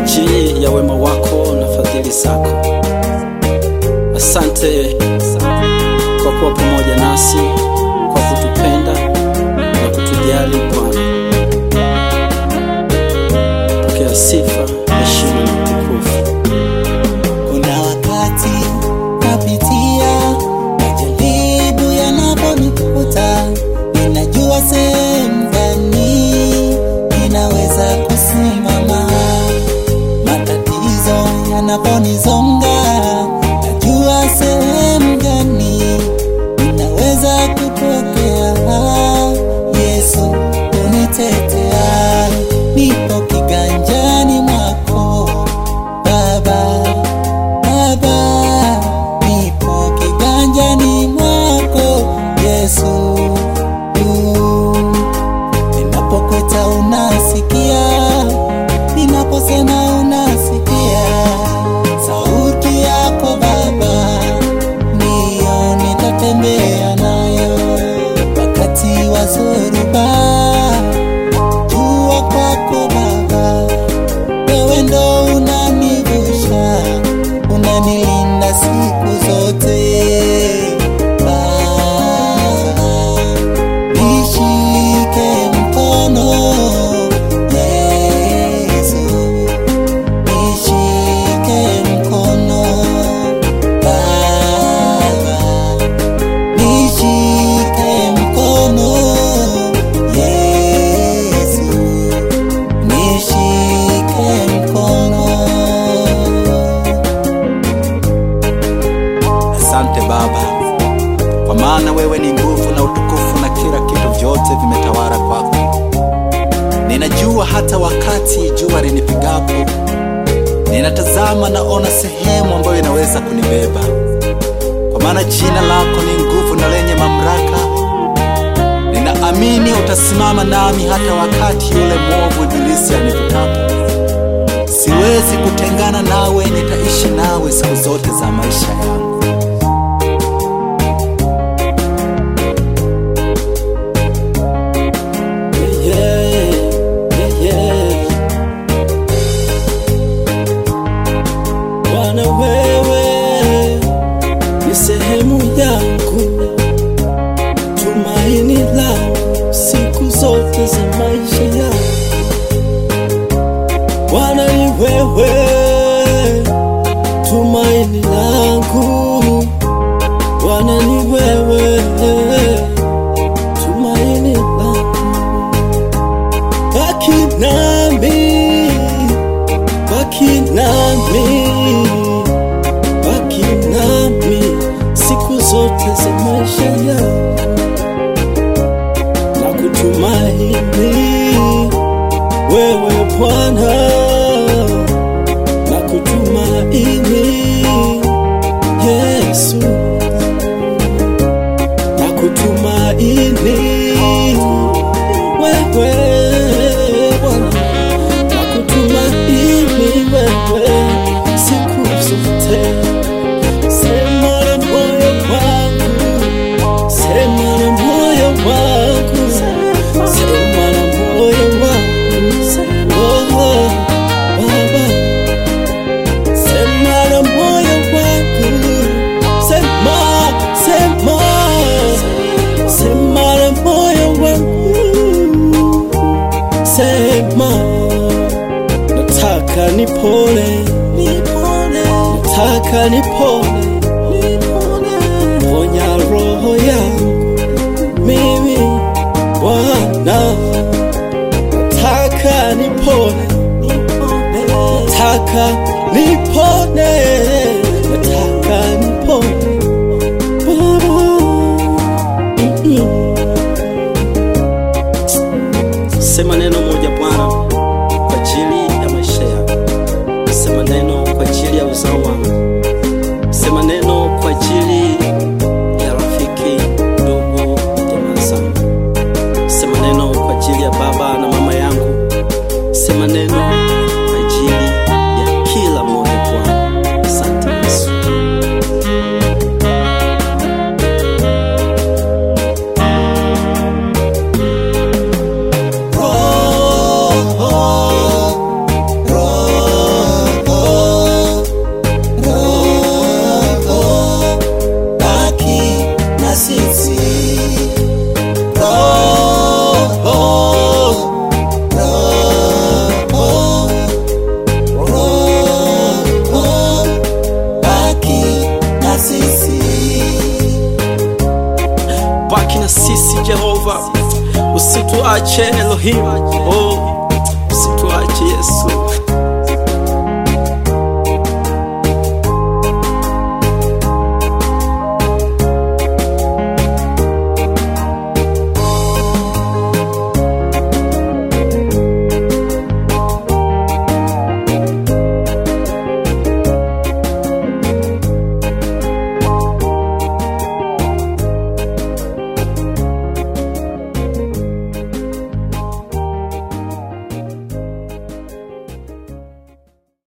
ajili ya wema wako na fadhili zako. Asante kwa kuwa pamoja nasi, kwa kutupenda na kutujali Bwana. Pokea sifa, heshima na utukufu. Kuna wakati napitia majaribu yanaponikuta, ninajua sehemu gani ninaweza kusimama. Matatizo yanaponizonga, najua sehemu gani ninaweza kutokea. Yesu unitetea, nipo kiganjani mwako Baba, Baba, nipo kiganjani mwako Yesu. Ninapokweta unasikia, ninaposema unasikia. Sauti yako Baba, ndiyo nitatembea nayo wakati wa zoruba. Jua kwako Baba wewe ndo unanivusha, unanilinda siku zote. Baba, nishike mkono Yesu, nishike mkono Baba, nishike mkono Yesu nishike mkono. Asante Baba, kwa maana wewe ni nguvu na utukufu na kila kitu vyote vimetawala kwako. Ninajua hata wakati jua linipigapo, ninatazama naona sehemu ambayo inaweza kunibeba, kwa maana jina lako ni nguvu na lenye mamlaka. Ninaamini utasimama nami hata wakati yule mwovu ibilisi anivutapo. Siwezi kutengana nawe, nitaishi nawe siku zote za maisha yangu. Yeah, yeah, yeah. Bwana wewe ni sehemu yangu, tumaini langu siku zote za maisha yangu. Bwana ni wewe, tumaini langu. Bwana ni wewe, tumaini langu. Baki nami, baki nami, baki nami siku zote za maisha yangu na kutumaini wewe Bwana, na kutumaini Yesu, na kutumaini wewe Bwana, na kutumaini wewe siku zote. Sema na moyo wangu, sema na moyo wangu, sema na moyo wangu, oh, Baba, sema na moyo wangu, sema, sema, sema na moyo wangu, sema, nataka nipone, nataka nipone, ponya roho yangu mimi Bwana, nataka nipone, nataka nipone, nataka nipone Baba. Mm-mm. Sema neno moja Bwana kwa ajili ya maisha yangu. Sema neno kwa ajili ya uzao wangu. Sema neno kwa ajili ya rafiki, ndugu, jamaa zangu. Sema neno kwa ajili ya baba na mama yangu. Sema neno kwa ajili ya kila usituache Elohim, oh, usituache Yesu.